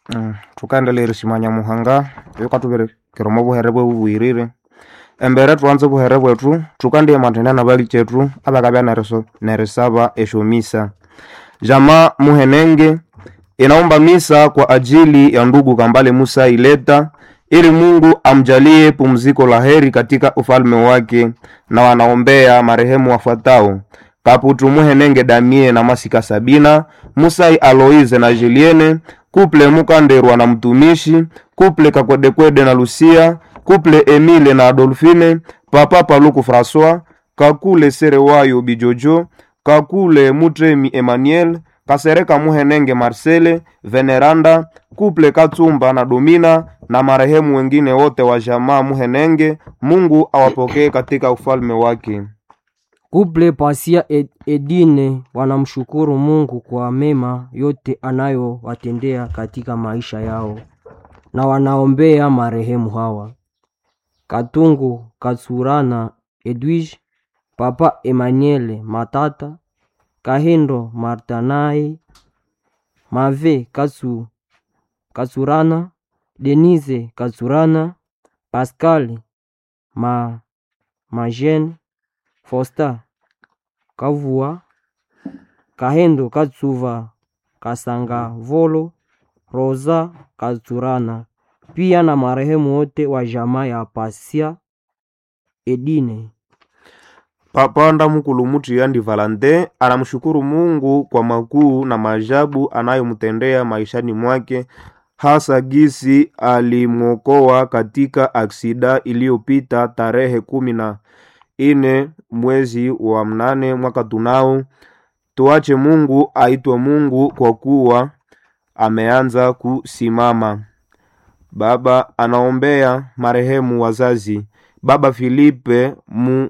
Mm, thukaendelea erishimanya muhanga yukathuberekera omo buhere bwe bubwirire embere thuanze obuhere bwethu thukandiya mathenia na bali kyethu abakabya neriso nerisaba esyomisa jama muhenenge inaomba misa kwa ajili ya ndugu Kambale Musa Ileta ili Mungu amjalie pumziko la heri katika ufalme wake, na wanaombea marehemu wafuatao: Kaputu Muhenenge Damie na Masika Sabina, Musai Aloize na Julienne, Kuple Mukanderwa na mtumishi, Kuple Kakwedekwede na Lucia, Kuple Emile na Adolfine, Papa Paluku Francois, Kakule Serewayo Bijojo, Kakule Mutremi Emmanuel, Kasereka Muhenenge Marcele, Veneranda, Kuple Katsumba na Domina na marehemu wengine wote wa jamaa Muhenenge. Mungu awapokee katika ufalme wake. Kuple Pasia Ed- Edine wanamshukuru Mungu kwa mema yote anayowatendea katika maisha yao na wanaombea marehemu hawa: Katungu Katsurana Edwige, Papa Emmanuel Matata, Kahindo Martanai, Mave Katsu, Katsurana, Denise Katsurana, Pascal Ma, Majene Fosta Kavua Kahendo Katsuva Kasanga Volo Rosa Katsurana pia na marehemu wote wa jamaa ya Pasia Edine. Papa Ndamukulu Mutiyandi Valante anamshukuru Mungu kwa makuu na maajabu anayomtendea maishani mwake, hasa gisi alimwokoa katika aksida iliyopita tarehe kumi na ine mwezi wa mnane mwaka tunao. Tuache Mungu aitwe Mungu kwa kuwa ameanza kusimama. Baba anaombea marehemu wazazi Baba Filipe mu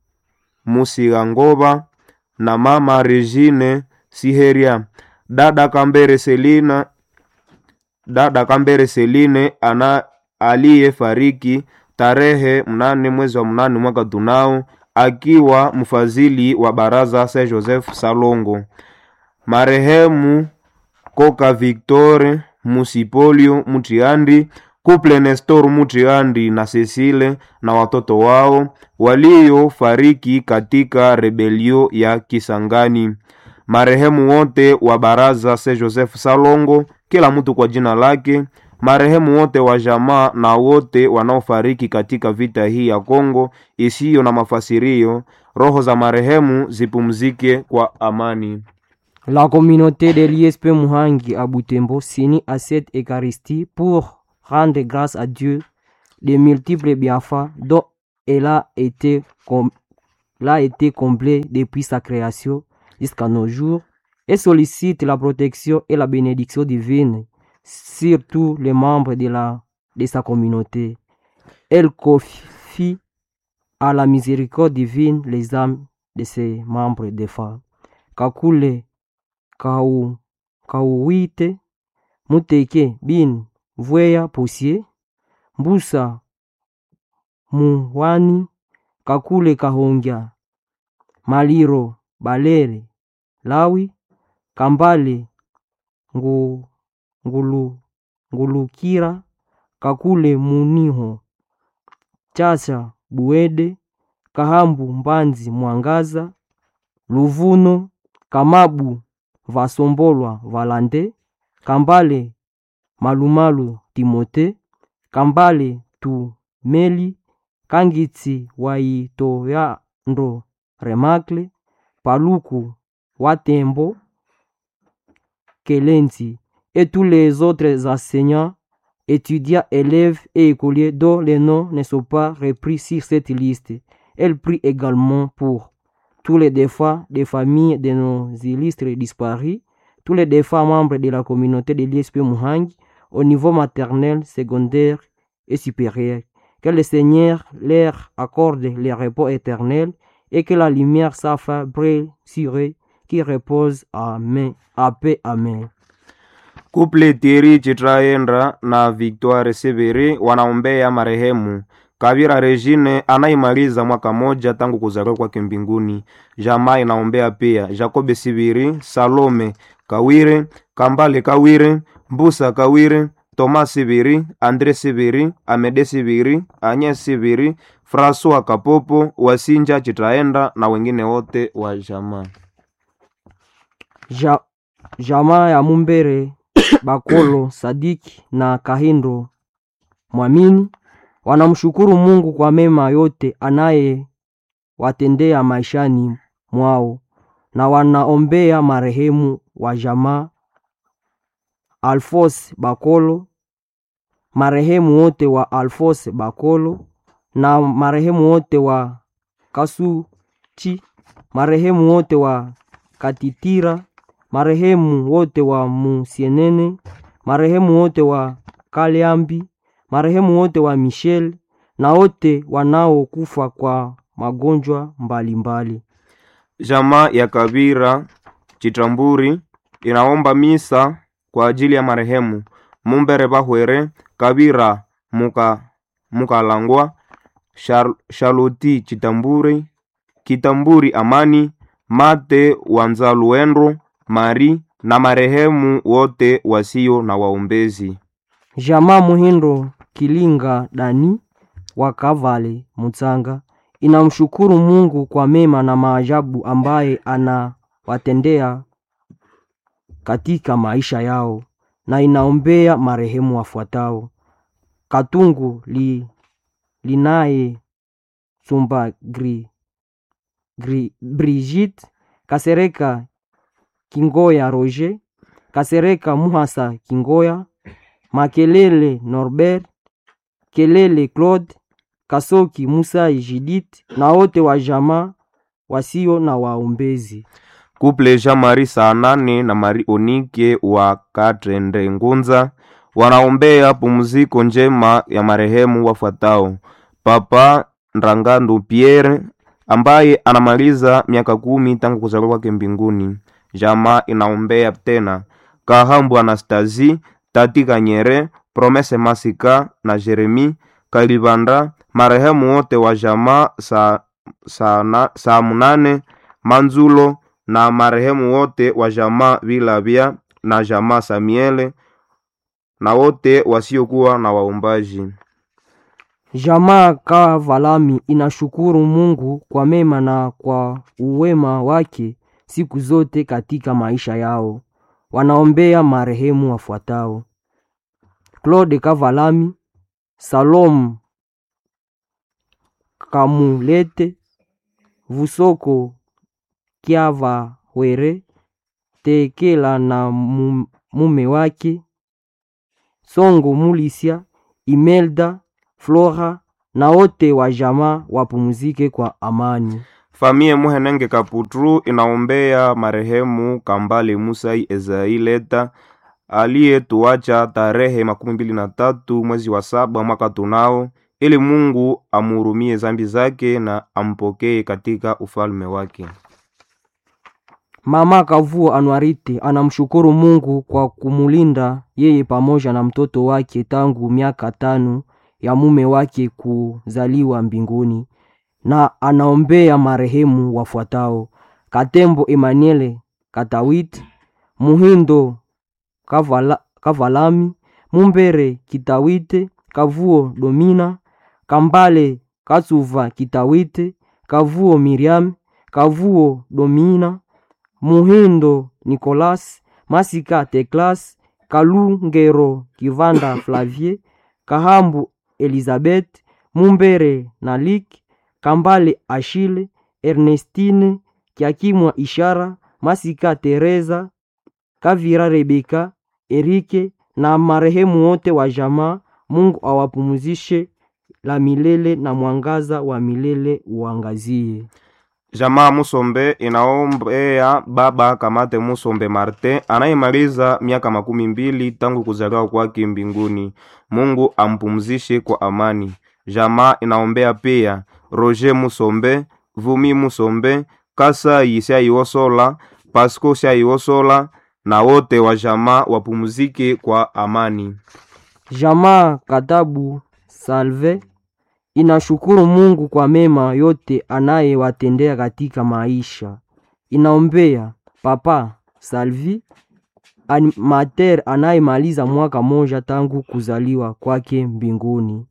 Musigangoba na mama Regine Siheria, dada Kambere Selina, dada Kambere Seline ana aliyefariki tarehe mnane mwezi wa mnane mwaka tunao akiwa mfadhili wa baraza Saint Joseph Salongo. Marehemu Koka Victor Musipolio Mutiandi Kuple Nestor Mutiandi na Cecile na watoto wao waliofariki katika rebelio ya Kisangani. Marehemu wote wa baraza Saint Joseph Salongo, kila mtu kwa jina lake. Marehemu wote wa jamaa na wote wanaofariki katika vita hii ya Kongo isiyo na mafasirio, roho za marehemu zipumzike kwa amani. La communauté de l'ISP Muhangi à Butembo s'unit à cette Eucharistie pour rendre grâce à Dieu des multiples bienfaits dont elle a été, com- elle a été comblée depuis sa création jusqu'à nos jours et sollicite la protection et la bénédiction divine sur tous les membres de, la, de sa communauté. Elle confie à la miséricorde divine les âmes de ses membres défunts. Kakule Kau, Kauwite, Muteke, Bin, Vweya, Posier, Mbusa, Muwani, Kakule Kahongya, Maliro, Balere, Lawi, Kambale, Ngu, Ngulu, Ngulukira, Kakule Muniho, Chacha, Buede, Kahambu, Mbanzi, Mwangaza, Luvuno, Kamabu, Vasombolwa, Valande, Kambale, Malumalu, Timote, Kambale, Tumeli, Kangitsi, Waitoyando, Remakle, Paluku, Watembo, Kelenzi, et tous les autres enseignants, étudiants, élèves et écoliers dont les noms ne sont pas repris sur cette liste. Elle prie également pour tous les défunts des familles de nos illustres disparus, tous les défunts membres de la communauté de l'ISP Muhangi au niveau maternel, secondaire et supérieur. Que le Seigneur leur accorde le repos éternel et que la lumière s'affaire brille sur eux qui repose Amen. À paix. Amen. Kuple Thierry Chitraendra na Victoire Severi wanaombea marehemu Kavira Regine anaimaliza mwaka moja tangu kuzaliwa kwake mbinguni. Jamaa inaombea pia Jacobe Sibiri, Salome kawire kambale kawire mbusa kawire toma sibiri andre sibiri amede sibiri anye sibiri francois kapopo wasinja chitaenda na wengine wote wa jamaa ja, jamaa ya mumbere bakolo sadiki na kahindo mwamini wanamshukuru mungu kwa mema yote anaye watendea maishani mwao na wanaombea marehemu wa jamaa alfos bakolo marehemu wote wa alfos bakolo na marehemu wote wa kasuchi marehemu wote wa katitira marehemu wote wa musienene marehemu wote wa kaliambi marehemu wote wa michel na wote wanaokufa kwa magonjwa mbalimbali mbali. jamaa ya kabira chitamburi inaomba misa kwa ajili ya marehemu mumbere bahwere kabira muka mukalangwa Shar, shaloti chitamburi kitamburi amani mate wanzaluendro mari na marehemu wote wasio na waombezi jamaa muhindo kilinga dani wa kavale mutsanga inamshukuru mungu kwa mema na maajabu ambaye anawatendea katika maisha yao na inaombea marehemu wafuatao katungu li, linaye sumba gri, gri, brigite kasereka kingoya roger kasereka muhasa kingoya makelele norbert kelele claude kasoki musai jidit na wote wa jamaa wasio na waombezi kuple jean mari saa nane na mari onike wa katrende ngunza wanaombea pumziko njema ya marehemu wafuatao papa ndangandu pierre ambaye anamaliza miaka kumi tangu kuzaliwa kwake mbinguni jamaa inaombea tena kahambu anastasi tati kanyere promese masika na jeremi kalibanda marehemu wote wa jamaa saa sa, na, saa munane manzulo na marehemu wote wa jamaa vilabya na jamaa samiele na wote wasiokuwa na waombaji jamaa kavalami inashukuru mungu kwa mema na kwa uwema wake siku zote katika maisha yao wanaombea marehemu wafuatao claude kavalami salom kamulete vusoko kyavawere tekela na mu- mume wake songo mulisia imelda flora na wote wa jamaa wapumzike kwa amani famie muhenenge kaputru inaombea marehemu kambale musai ezaileta aliyetuacha tarehe makumi mbili na tatu mwezi wa saba mwaka tunao ili mungu amuhurumie zambi zake na ampokee katika ufalme wake mama kavuo anuarite anamshukuru mungu kwa kumulinda yeye pamoja na mtoto wake tangu miaka tano ya mume wake kuzaliwa mbinguni na anaombea marehemu wafuatao katembo emmanuele katawit muhindo kavala, kavalami mumbere kitawite kavuo domina kambale katsuva kitawite kavuo miriam kavuo domina muhindo nicolas masika teklas kalungero kivanda flavie kahambu elizabeth mumbere nalik kambale ashile ernestine kiakimwa ishara masika teresa kavira rebeka erike na marehemu wote wa jamaa mungu awapumzishe la milele na mwangaza wa milele uangazie jamaa musombe inaombea baba kamate musombe marte anayemaliza miaka makumi mbili tangu kuzaliwa kwake mbinguni mungu ampumzishe kwa amani jamaa inaombea pia roger musombe vumi musombe kasai syaiwosola pasco syaiwosola na wote wa jamaa wapumzike kwa amani jamaa katabu salve inashukuru mungu kwa mema yote anayewatendea katika maisha inaombea papa salvi animateur anayemaliza mwaka moja tangu kuzaliwa kwake mbinguni.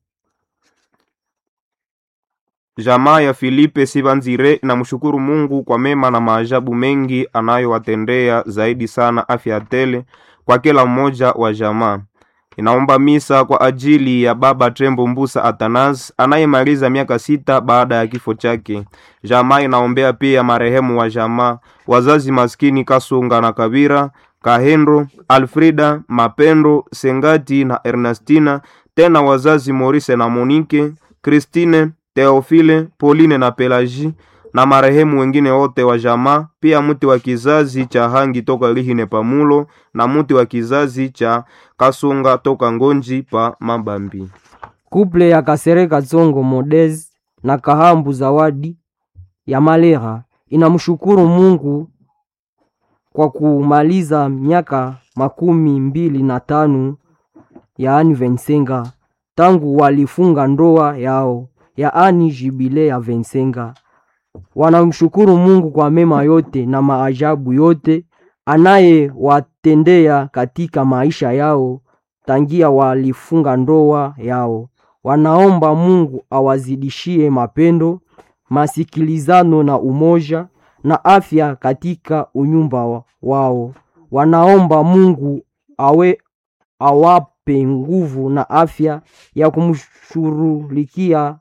Jamaa ya Filipe Sibanzire inamshukuru Mungu kwa mema na maajabu mengi anayowatendea, zaidi sana afya tele kwa kila mmoja wa jamaa. Inaomba misa kwa ajili ya baba Tembo Mbusa Atanas anayemaliza miaka sita baada ya kifo chake. Jamaa inaombea pia marehemu wa jamaa, wazazi maskini Kasunga na Kabira, Kahendo, Alfrida, Mapendo, Sengati na Ernestina, tena wazazi Morise na Monike, Christine, Teofile, Pauline na Pelagie na marehemu wengine wote wa jamaa, pia mti wa kizazi cha Hangi toka Lihine Pamulo na mti wa kizazi cha Kasunga toka Ngonji pa Mabambi. Kuple ya Kasereka Tsongo Modez na Kahambu Zawadi ya Malera inamshukuru Mungu kwa kumaliza miaka makumi mbili na tano yaani Vensenga tangu walifunga ndoa yao yaani jibile ya Vensenga. Wanamshukuru Mungu kwa mema yote na maajabu yote anayewatendea katika maisha yao tangia walifunga ndoa yao. Wanaomba Mungu awazidishie mapendo, masikilizano na umoja na afya katika unyumba wa- wao. Wanaomba Mungu awe awape nguvu na afya ya kumshughulikia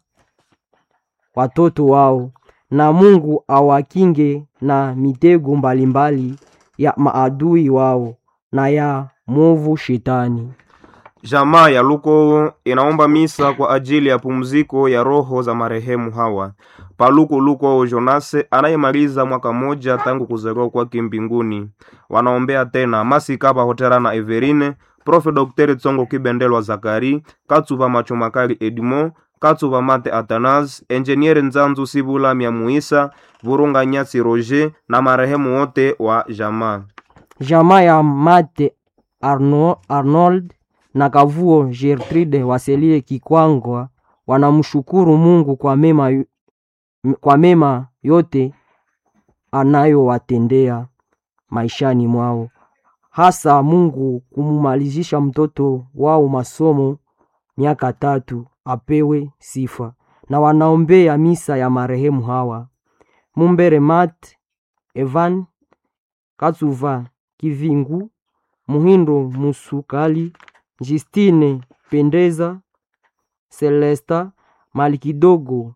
watoto wao na Mungu awakinge na mitego mbalimbali ya maadui wao na ya mwovu shetani. Jamaa ya Luko inaomba misa kwa ajili ya pumziko ya roho za marehemu hawa. Paluku Luko Jonase anayemaliza mwaka moja tangu kuzaliwa kwake mbinguni. Wanaombea tena Masika Hotera na Everine, Profe Dr. Tsongo Kibendelwa Zakari, Katsuva Machomakali Edmo, Katsuva Mate Atanas, Enjeniere Nzanzu Sibula Myamuisa, Vurunga Nyasi Roger na marehemu wote wa jamaa. Jamaa ya Mate Arno, Arnold na Kavuo Gertrude Waselie Kikwangwa wanamshukuru Mungu kwa mema, yu- kwa mema yote anayowatendea maishani mwao, hasa Mungu kumumalizisha mtoto wao masomo miaka tatu, apewe sifa. Na wanaombea misa ya marehemu hawa Mumbere Mat Evan Katsuva Kivingu Muhindo Musukali Justine Pendeza Celesta Malikidogo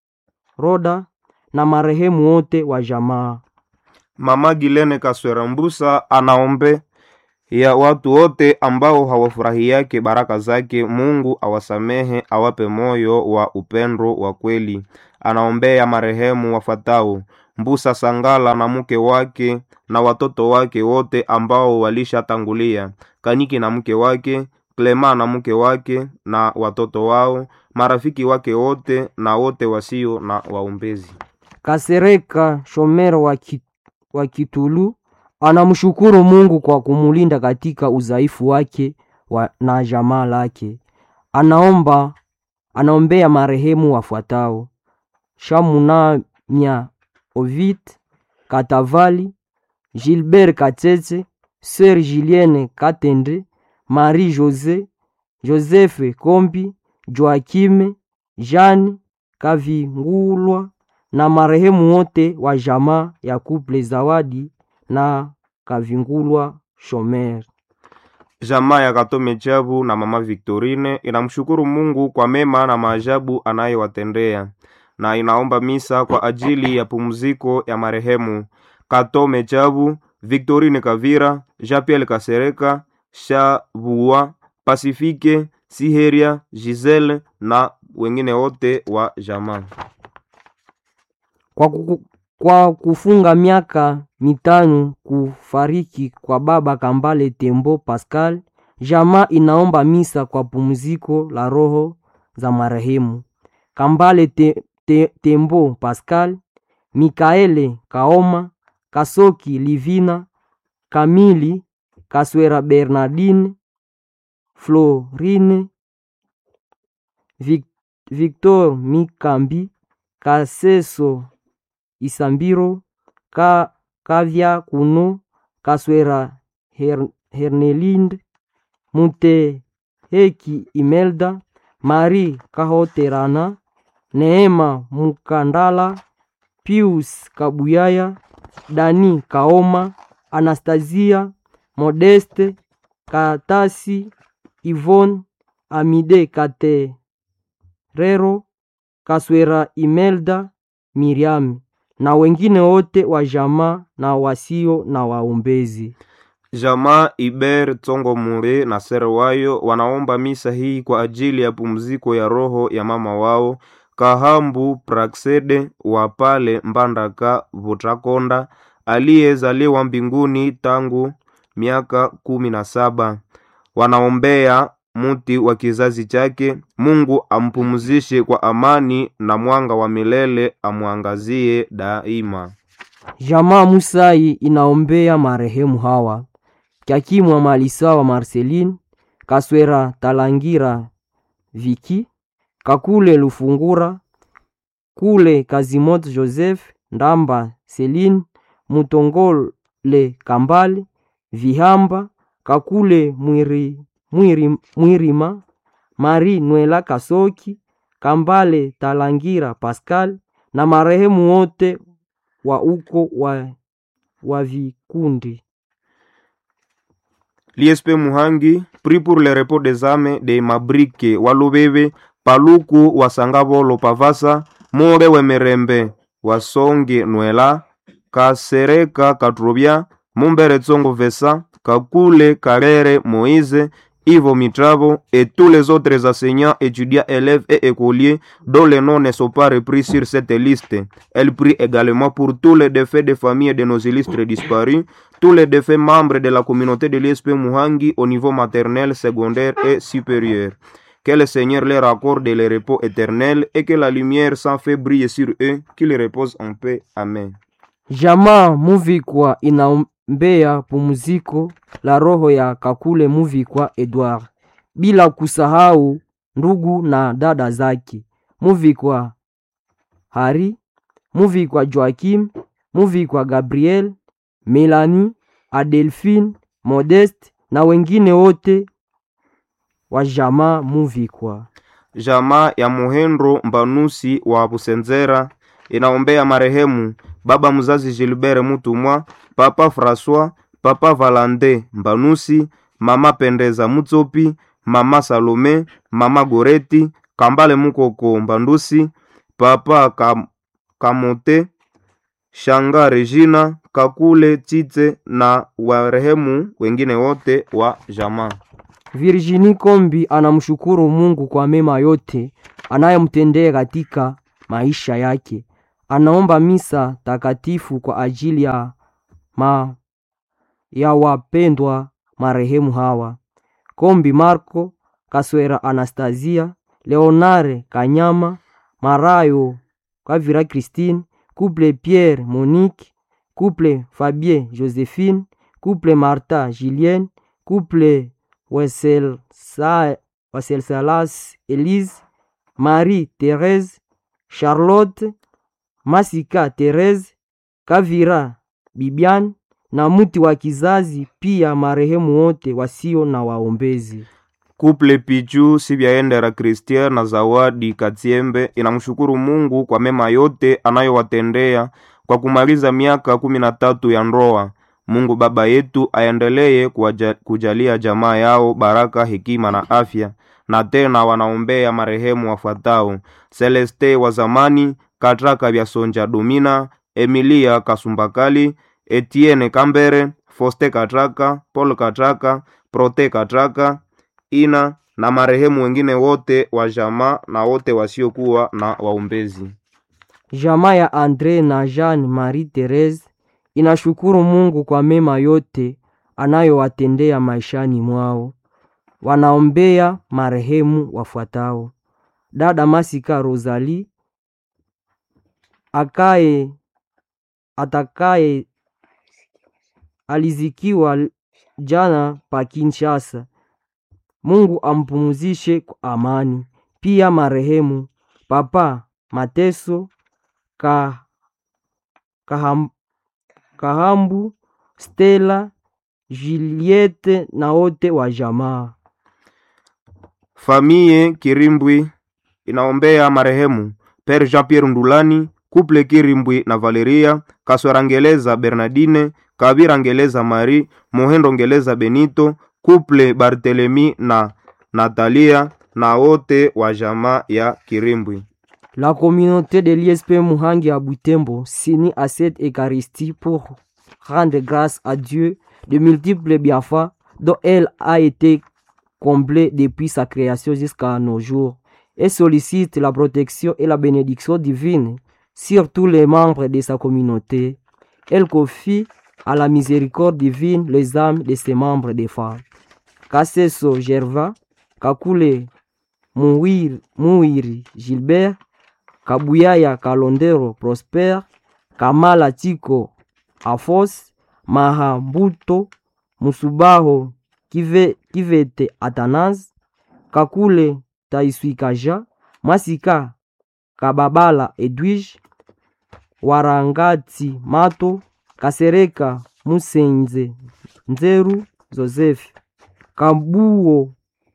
Roda na marehemu wote wa jamaa. Mama Gilene Kaswera Mbusa anaombe ya watu wote ambao hawafurahiake baraka zake. Mungu awasamehe, awape moyo wa upendo wa kweli. Anaombea marehemu wafatao Mbusa Sangala na mke wake na watoto wake wote ambao walishatangulia, Kaniki na mke wake, Klema na mke wake na watoto wao, marafiki wake wote na wote wasio na waombezi. Kasereka Shomero wa, ki, wa Kitulu anamshukuru Mungu kwa kumulinda katika udhaifu wake wa, na jamaa lake. Anaomba anaombea marehemu wafuatao: Shamunamya Ovid Katavali, Gilbert Katete, Sœur Julienne Katende, Marie Jose, Joseph Kombi, Joakime, Jeanne Kavingulwa na marehemu wote wa jamaa ya Couple Zawadi na Kavingulwa Shomer. Jamaa ya Katome Chabu na mama Victorine inamshukuru Mungu kwa mema na maajabu anayowatendea na inaomba misa kwa ajili ya pumziko ya marehemu Katome Chabu, Victorine Kavira, Jean-Pierre Kasereka, Shabua, Pasifike, Siheria, Giselle na wengine wote wa jamaa. Kwa, kuku, kwa kufunga miaka mitano kufariki kwa baba Kambale Tembo Pascal, jamaa inaomba misa kwa pumziko la roho za marehemu Kambale te, te, Tembo Pascal, Mikaele Kaoma, Kasoki Livina, Kamili Kaswera Bernardine, Florine Vic, Victor Mikambi, Kaseso Isambiro, Ka, Kavya Kuno, Kaswera Her, Hernelinde Muteheki Imelda Marie Kahoterana Neema Mukandala Pius Kabuyaya Dani Kaoma Anastasia Modeste Katasi Yvonne Amide Katerero Kaswera Imelda Miriam na wengine wote wa jamaa na wasio na waombezi. Jamaa Iber Tsongo Mure na sere wayo wanaomba misa hii kwa ajili ya pumziko ya roho ya mama wao Kahambu Praksede wa pale Mbandaka Vutakonda aliyezaliwa mbinguni tangu miaka kumi na saba. Wanaombea muti wa kizazi chake, Mungu ampumzishe kwa amani na mwanga wa milele amwangazie daima. Jamaa Musai inaombea marehemu hawa Kyakimwa Malisawa Marceline Kaswera Talangira Viki Kakule Lufungura Kule Kazimoto Joseph Ndamba Celine Mutongole Kambale Vihamba Kakule Mwiri, Mwiri, Mwirima Mari Nwela Kasoki Kambale Talangira Pascal na marehemu wote wa uko wa, wa vikundi. L'ISP Muhangi prie pour le repos des âmes de Mabrike Walubebe Paluku Wasangabolo Pavasa More Wemerembe Wasonge Nwela Kasereka Katrobia Mumbere Tsongo Vesa Kakule Karere Moïse Ivo Mitravo et tous les autres enseignants, étudiants, élèves et écoliers dont les noms ne sont pas repris sur cette liste. Elle prie également pour tous les défaits des familles de nos illustres disparus, tous les défaits membres de la communauté de l'ISP Muhangi au niveau maternel, secondaire et supérieur. Que le Seigneur leur accorde le repos éternel et que la lumière sans fait brille sur eux, qu'ils reposent en paix. Amen. Jamaa Muvikwa inaombea pumziko la roho ya Kakule Muvikwa Edward, bila kusahau ndugu na dada zake Muvikwa Hari, Muvikwa Joakim, Muvikwa Gabriel, Melanie, Adelphine, Modeste na wengine wote wa jamaa Muvikwa. Jamaa ya Muhendro Mbanusi wa Busenzera inaombea marehemu baba mzazi Gilbert Mutumwa, papa François, papa Valande Mbanusi, mama Pendeza Mutsopi, mama Salome, mama Goreti, Kambale Mukoko Mbandusi, papa Kam Kamote, Shanga Regina, Kakule Tite na warehemu wengine wote wa jamaa. Virginie Kombi anamshukuru Mungu kwa mema yote anayomtendea katika maisha yake. Anaomba misa takatifu kwa ajili ya, ma, ya wapendwa marehemu hawa: Kombi Marco, Kaswera Anastasia, Leonare Kanyama, Marayo Kavira Christine, Couple Pierre Monique, Couple Fabien Josephine, Couple Martha Julienne, Couple Weselsa- Weselsalas Elise, Marie Therese, Charlotte, Masika Therese, Kavira Bibian na mti wa kizazi, pia marehemu wote wasio na waombezi. Kuple Pichu Sibyaendera Christian na Zawadi Katiembe inamshukuru Mungu kwa mema yote anayowatendea kwa kumaliza miaka kumi na tatu ya ndoa. Mungu Baba yetu aendelee kuwaja- kujalia jamaa yao baraka, hekima na afya. Na tena wanaombea marehemu wafuatao: Celeste wa zamani, Katraka vya Sonja Domina, Emilia Kasumbakali, Etienne Kambere, Foste Katraka, Paul Katraka, Prote Katraka, ina na marehemu wengine wote wa jamaa na wote wasiokuwa na waombezi. Jamaa ya Andre na Jean Marie Therese inashukuru Mungu kwa mema yote anayowatendea maishani mwao. Wanaombea marehemu wafuatao: dada Masika Rosalie akaye atakaye alizikiwa jana pa Kinshasa. Mungu ampumzishe kwa amani. Pia marehemu Papa Mateso ka, kaham, Kahambu Stella Juliette na wote wa jamaa. Famiye Kirimbwi inaombea marehemu Père Jean-Pierre Ndulani, Couple Kirimbwi na Valeria, Kaswera Ngeleza Bernardine, Kabira Ngeleza Marie, Mohendo Ngeleza Benito, Couple Barthelemy na Natalia na wote wa jamaa ya Kirimbwi. La communauté de l'ISP Muhangi à Butembo s'unit à cette Eucharistie pour rendre grâce à Dieu de multiples bienfaits dont elle a été comblée depuis sa création jusqu'à nos jours et sollicite la protection et la bénédiction divine sur tous les membres de sa communauté. Elle confie à la miséricorde divine les âmes de ses membres des femmes. Kasseso Gerva, Kakule Mouiri, Mouiri Gilbert, Kabuyaya Kalondero Prosper, Kamala Tiko Afos, Mahambuto Musubaho Kive, Kivete Atanas, Kakule Taiswikaja, Masika Kababala Edwige, Warangati Mato, Kasereka Musenze Nzeru Joseph, Kabuo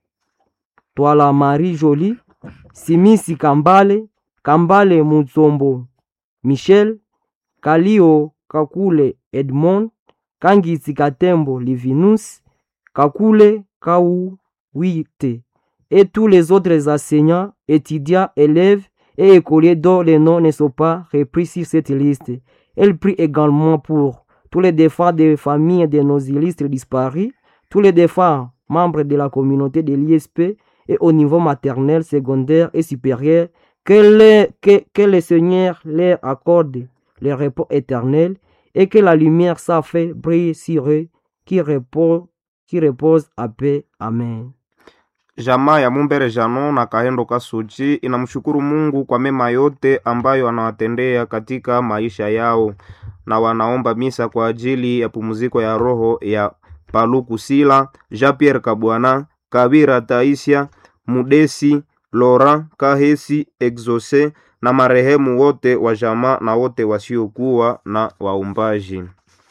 Twala Marie Jolie, Simisi Kambale, Kambale Mutsombo Michel, Kalio Kakule Edmond, Kangisi Katembo Livinus, Kakule Kauwite, et tous les autres enseignants, étudiants, élèves et écoliers dont les noms ne sont pas repris sur cette liste. Elle prie également pour tous les défunts des familles de nos illustres disparus, tous les défunts membres de la communauté de l'ISP et au niveau maternel, secondaire et supérieur, que le, que, que le Seigneur leur accorde le repos éternel et que la lumière sa fait brille sur eux qui repose, qui repose à paix. Amen. Jamaa ya Mumbere Jano na Kahendo Kasuchi inamshukuru Mungu kwa mema yote ambayo anawatendea katika maisha yao, na wanaomba misa kwa ajili ya pumziko ya roho ya Paluku Sila, Jean Pierre Kabwana, Kabira Taisia, Mudesi, Laurent Kahesi, Exose na marehemu wote wa jamaa na wote wasiokuwa na waumbaji.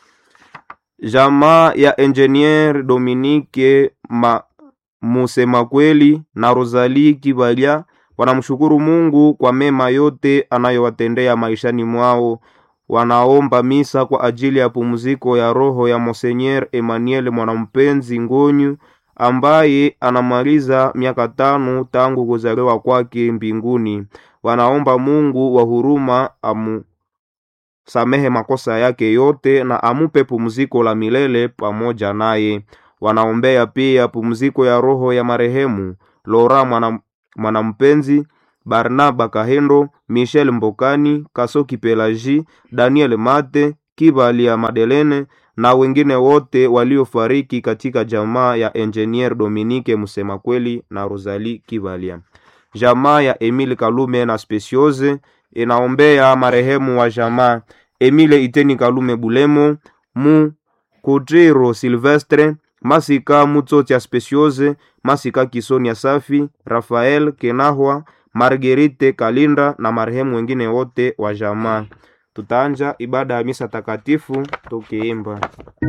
Jamaa ya Engineer Dominique ma Musema kweli na Rosalie Kibalia wanamshukuru Mungu kwa mema yote anayowatendea maishani mwao. Wanaomba misa kwa ajili ya pumziko ya roho ya Monseigneur Emmanuel Mwanampenzi Ngonyu ambaye anamaliza miaka tano tangu kuzaliwa kwake mbinguni. Wanaomba Mungu wa huruma amusamehe makosa yake yote na amupe pumziko la milele pamoja naye. Wanaombea pia pumziko ya roho ya marehemu Lora mwana, Mwanampenzi, Barnaba Kahendo, Michel Mbokani, Kasoki Pelaji, Daniel Mate, Kibalia Madelene na wengine wote waliofariki katika jamaa ya Engineer Dominique Musema kweli na Rosalie Kibalia. Jamaa ya Emile Kalume na Speciose inaombea marehemu wa jamaa Emile Iteni Kalume Bulemo, Mu Kutiro Silvestre, Masika Mutsotya Speciose, Masika Kisonia Safi, Rafael Kenahwa, Margerite Kalinda na marehemu wengine wote wa jamaa. Tutaanja ibada ya misa takatifu tukiimba